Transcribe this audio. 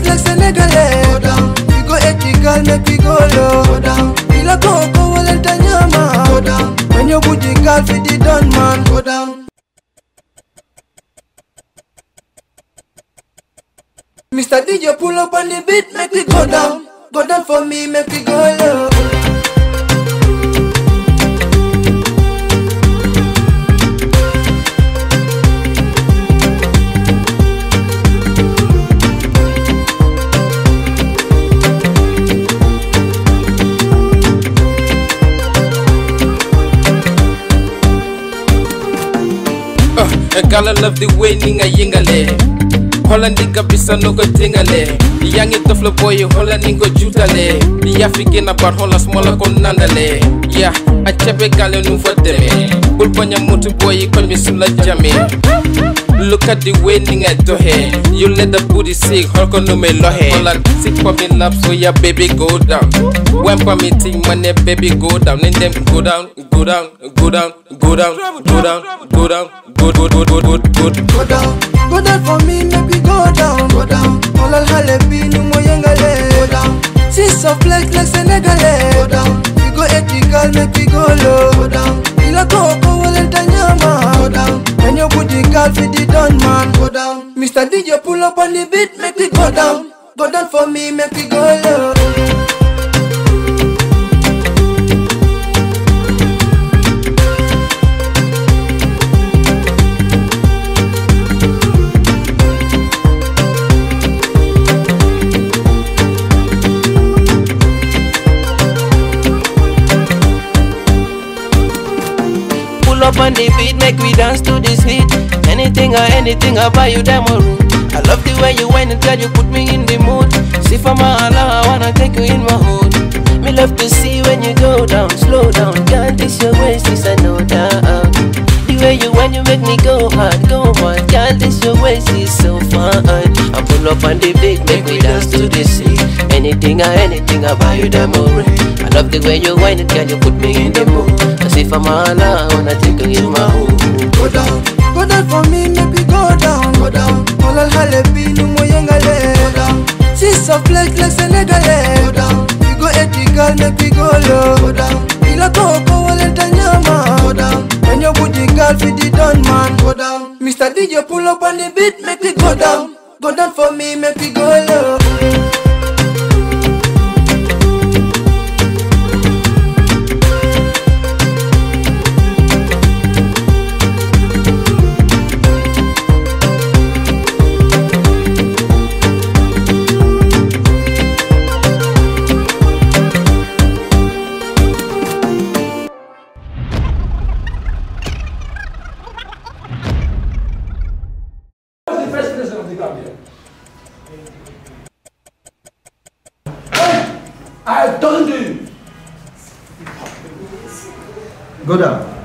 like Senegalese. Go down. We go ethical, make we go low. Go down. Ila koko walenta nyama. Go down. When your booty call for the done man. Go down. Mr. DJ pull up on the beat, make we go down. Go down for me, make we go low. Uh, gala love the way ninga yingale Hola nigga bisa no go tingale Yangi toflo boy hola ningo jutale Ya fikina bar hola smola kon nandale Yeah, a chepe gale nu fa deme Bul banya mutu boy kon mi sula jame Look at the way ninga dohe You let the booty sick holko no me lohe Hola sick for me lap so yeah baby go down When pa me ting money baby go down And them go down, go down, go down, go down, go down, go down, good, good, good, good, good, good. Go down. Go down for me, make we go down. Go down. All al halebi no mo yengale. Go down. Sis of flex like Senegalese. Go down. We go ethical, make we go low. Go down. Ila koko walenta nyama. Go down. When your booty call for the done man. Go down. Mr. DJ pull up on the beat, make we go down. Go down for me, make we go low. Pull up on the beat, make we dance to this hit. Anything or anything, I'll buy you them a room. I love the way you whine and tell you put me in the mood. See for my Allah, I wanna take you in my hood. Me love to see when you go down, slow down. Girl, this your waist is a no doubt. The way you when you make me go hard, go hard. Girl, this your waist is so fun. I pull up on the beat, make we dance to this hit. Anything or anything, I'll buy you them a ring. I love the way you whine and girl, you put me in the mood. I see for my Allah, I wanna take you in my hood. Go down. Go down for me, make we go down. Go down. All al halebi no mo yengale. Go down. Sis of flex like Senegalese. Go down. We go ethical, make we go low. Go down. Ila koko walenta nyama. Go down. When your booty call for the done man. Go down. Mr. DJ pull up on the beat, make we go down. Go down for me, make we go low. the first president of the Gambia. I told you. Go down.